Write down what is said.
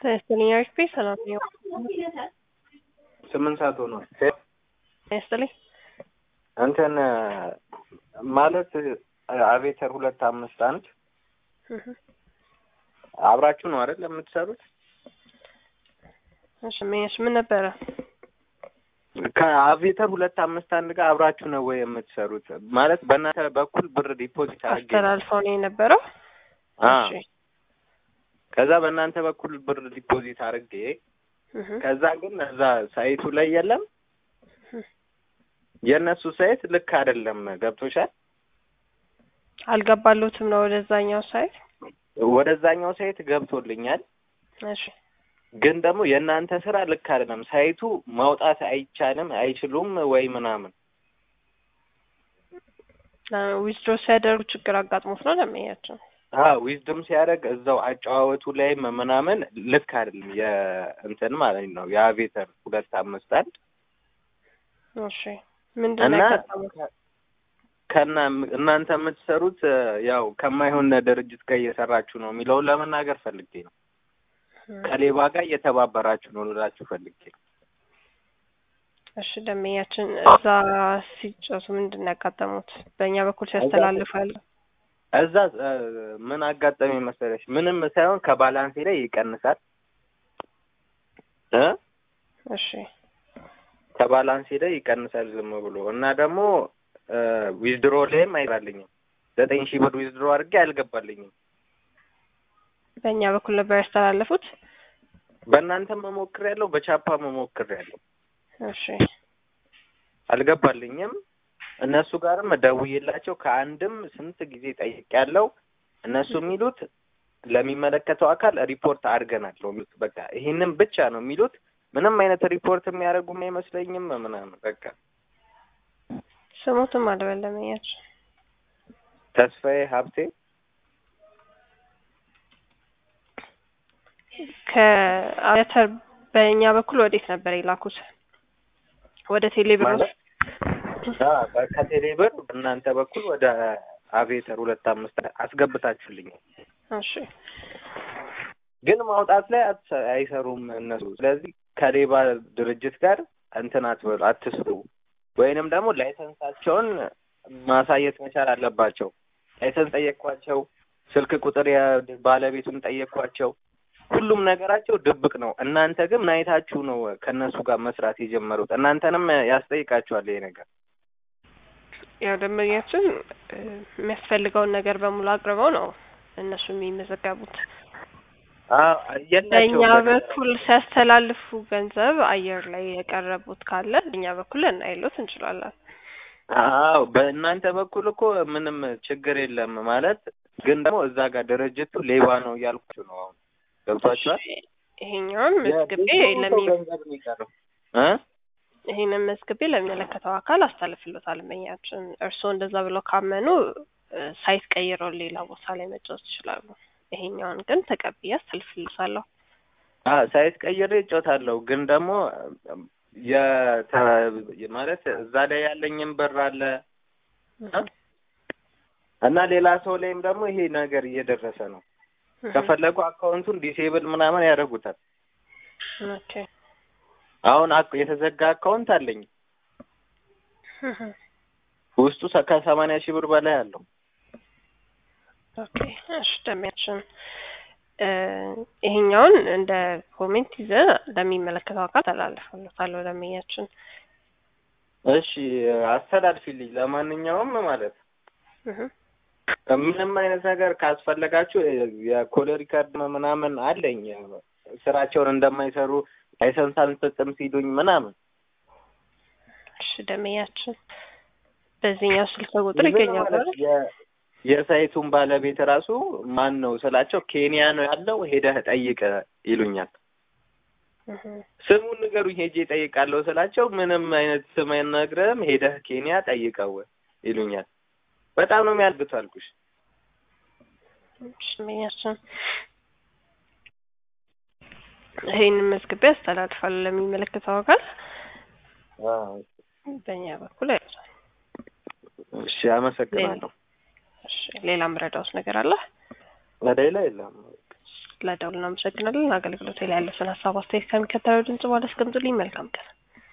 ይስጥልኝ አሪፍ ሰላም ነው። ስምንት ሰዓት ሆኗል። ይስጥልኝ እንትን ማለት አቤተር ሁለት አምስት አንድ አብራችሁ ነው አይደል የምትሰሩት? እሺ ምን ምን ነበረ? ከአቬተር ሁለት አምስት አንድ ጋር አብራችሁ ነው ወይ የምትሰሩት? ማለት በእናንተ በኩል ብር ዲፖዚት አድርጌ አስተላልፈው ነው የነበረው። አ እሺ ከዛ በእናንተ በኩል ብር ዲፖዚት አድርጌ እህ ከዛ ግን እዛ ሳይቱ ላይ የለም እህ የእነሱ ሳይት ልክ አይደለም። ገብቶሻል? አልገባሉትም ነው ወደዛኛው ሳይት። ወደዛኛው ሳይት ገብቶልኛል። እሺ ግን ደግሞ የእናንተ ስራ ልክ አይደለም። ሳይቱ ማውጣት አይቻልም አይችሉም ወይ ምናምን ዊዝድሮ ሲያደርጉ ችግር አጋጥሞት ነው ለሚያቸው። ዊዝድም ሲያደርግ እዛው አጨዋወቱ ላይ ምናምን ልክ አይደለም። የእንትን ማለት ነው የአቬተር ሁለት አምስት አንድ እሺ ምንድን ነው እና ያጋጠሙት? ከና እናንተ የምትሰሩት ያው ከማይሆን ድርጅት ጋር እየሰራችሁ ነው የሚለውን ለመናገር ፈልጌ ነው። ከሌባ ጋር እየተባበራችሁ ነው ልላችሁ ፈልጌ ነው። እሺ ደንበኛችን እዛ ሲጨሱ ምንድን ነው ያጋጠሙት? በእኛ በኩል ሲያስተላልፉ ያለ እዛ እ፣ ምን አጋጠመኝ መሰለሽ? ምንም ሳይሆን ከባላንሴ ላይ ይቀንሳል እ እሺ ከባላንሴ ላይ ይቀንሳል ዝም ብሎ እና ደግሞ ዊዝድሮ ላይም አይባልኝም። ዘጠኝ ሺህ ብር ዊዝድሮ አድርጌ አልገባልኝም። በእኛ በኩል ነበር ያስተላለፉት። በእናንተ መሞክር ያለው በቻፓ መሞክር ያለው እሺ አልገባልኝም። እነሱ ጋርም ደውዬላቸው ከአንድም ስንት ጊዜ ጠይቄያለሁ። እነሱ የሚሉት ለሚመለከተው አካል ሪፖርት አድርገናል ነው የሚሉት። በቃ ይህንም ብቻ ነው የሚሉት። ምንም አይነት ሪፖርት የሚያደርጉም አይመስለኝም ምናምን በቃ ስሙትም አልበለመኛቸው ተስፋዬ ሀብቴ ከአያተር በእኛ በኩል ወዴት ነበር የላኩት? ወደ ቴሌብር ማለት አ፣ ከቴሌ ብር እናንተ በኩል ወደ አቬተር ሁለት አምስት አስገብታችሁልኛል። እሺ ግን ማውጣት ላይ አትሰ- አይሰሩም እነሱ። ስለዚህ ከሌባ ድርጅት ጋር እንትን አትበሉ፣ አትስሩ። ወይንም ደግሞ ላይሰንሳቸውን ማሳየት መቻል አለባቸው። ላይሰንስ ጠየቅኳቸው፣ ስልክ ቁጥር ባለቤቱን ጠየቅኳቸው። ሁሉም ነገራቸው ድብቅ ነው። እናንተ ግን ምን አይታችሁ ነው ከእነሱ ጋር መስራት የጀመሩት? እናንተንም ያስጠይቃችኋል ይሄ ነገር። ያው ደንበኛችን እ፣ የሚያስፈልገውን ነገር በሙሉ አቅርበው ነው እነሱ የሚመዘገቡት። አዎ፣ በእኛ የላቸውም በኩል ሲያስተላልፉ ገንዘብ አየር ላይ የቀረቡት ካለ በእኛ በኩል እናይሎት እንችላለን። አዎ በእናንተ በኩል እኮ ምንም ችግር የለም ማለት ግን ደግሞ እዛ ጋር ድርጅቱ ሌባ ነው እያልኳችሁ ነው። አሁን ገብቷችኋል? ይሄኛውን መዝግቤ የብዙ ለሚ ሰው ገንዘብ ነው የቀረው እ ይሄንን መዝግቤ ለሚመለከተው አካል አስተላልፍሎታል። ደንበኛችን እርስዎ እንደዛ ብለው ካመኑ እ፣ ሳይት ቀይረው ሌላ ቦታ ላይ መጫወት ይችላሉ። ይሄኛውን ግን ተቀብዬ አስተላልፍሎታለሁ። አዎ ሳይት ቀይሬ እጮታለሁ ግን ደግሞ የተ ማለት እዛ ላይ ያለኝም ብር አለ እ? እና ሌላ ሰው ላይም ደግሞ ይሄ ነገር እየደረሰ ነው። ከፈለጉ አካውንቱን ዲሴብል ምናምን ያደርጉታል። ኦኬ አሁን አክ- የተዘጋ አካውንት አለኝ ውስጡ ሰ- ከሰማንያ ሺህ ብር በላይ አለው። ኦኬ እሺ ደንበኛችን እ፣ ይሄኛውን እንደ ኮሜንት ይዘን ለሚመለከተው አካል አስተላልፍሎታለሁ። ደንበኛችን እሺ አስተላልፊልኝ። ለማንኛውም ማለት እህ፣ ምንም አይነት ነገር ካስፈለጋችሁ የኮል ሪከርድ ምናምን አለኝ ስራቸውን እንደማይሰሩ ላይሰንስ አንሰጥም ሲሉኝ ምናምን እሺ ደንበኛችን በዚህኛው ስልክ ቁጥር ይዘን ይገኛል ማለት አይደል? የ- የሳይቱን ባለቤት ራሱ ማን ነው ስላቸው ኬንያ ነው ያለው ሄደህ ጠይቅ ይሉኛል። እህ፣ ስሙን ንገሩኝ ሄጄ ጠይቃለሁ ስላቸው ምንም አይነት ስም አይነግርህም ሄደህ ኬንያ ጠይቀው ይሉኛል። በጣም ነው የሚያልግቱ አልኩሽ። እሺ ደንበኛችን ይሄንን መዝግቤ አስተላልፋለሁ ለሚመለከተው አካል በእኛ በኩል አይዟል። እሺ አመሰግናለሁ። እሺ ሌላ ምረዳውስ ነገር አለ? ሌላ የለም። ስለደውል እናመሰግናለን። አገልግሎት ላይ ያለውን ሀሳብ አስተያየት ከሚከተለው ድምጽ በኋላ አስቀምጡልኝ። መልካም ቀን